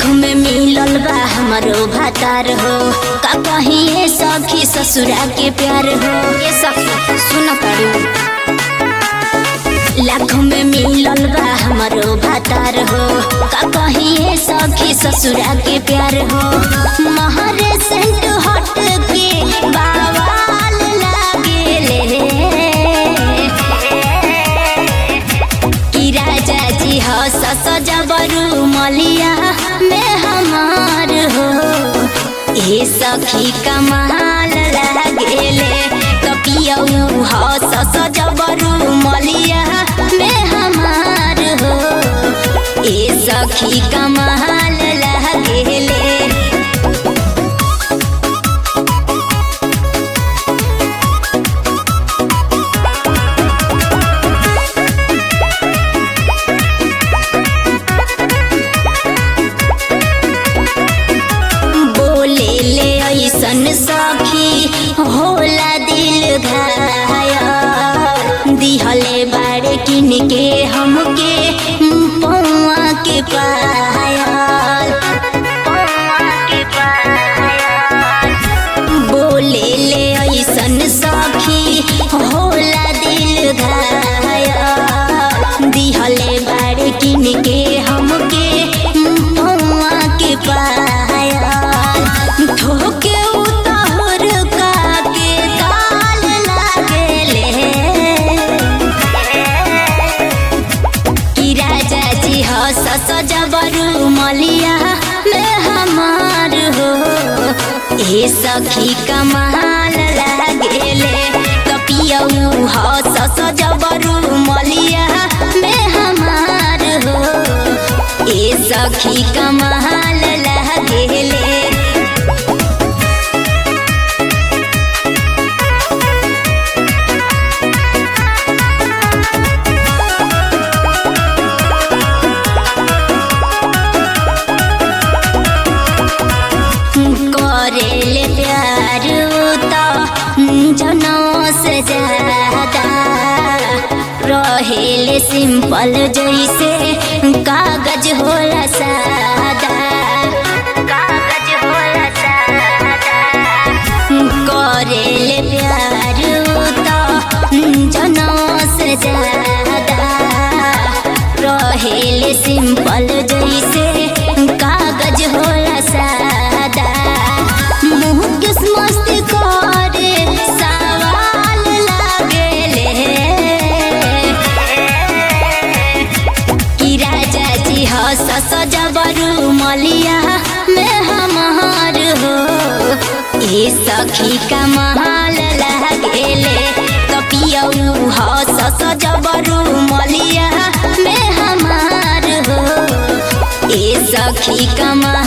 लाख में मिलल बा हमारो भातार हो का कहीं ये सखी ससुरा के प्यार हो ये सखी सुन पड़ी लाख में मिलल बा हमारो भातार हो का कहीं ये सखी ससुरा के प्यार हो महरे सेंट हट के बावाल लागेले कि राजा जी हो सस जबरू मलिया में हमार हो ए सखी कमाल लागेले कपियऊ हो सस जबरू मलिया में हमार हो ए सखी कमाल लागेले बोले ले ऐसन सखी होला दिल घाया दिहले बाड़े किन के हमके पौआ के पायल बोले ले ऐसन सखी होला दिल घाया दिहले बाड़े किन के हमके पौआ के पायल ठोके उतार का के ताल लागेले कि राजा जी हो सस जबरू मलिया में हमार हो ए सखी कमाल लागेले कपियऊ हो सस जबरू मलिया में हमार हो ए सखी कमाल लागेले करेले प्यार तो जनों से ज्यादा रहेले सिंपल जैसे कागज होला सादा कागज होला सादा करेले प्यार तो जनों से ज्यादा रहेले सिंपल जैसे कागज होला सादा मुँह किस मस्त करे सवाल लागेले कि राजा जी हो सस जबरू मलिया में हमार हो ए सखी कमाल लागेले कपियऊ हो सस जबरू मलिया में हमार हो ए सखी कमाल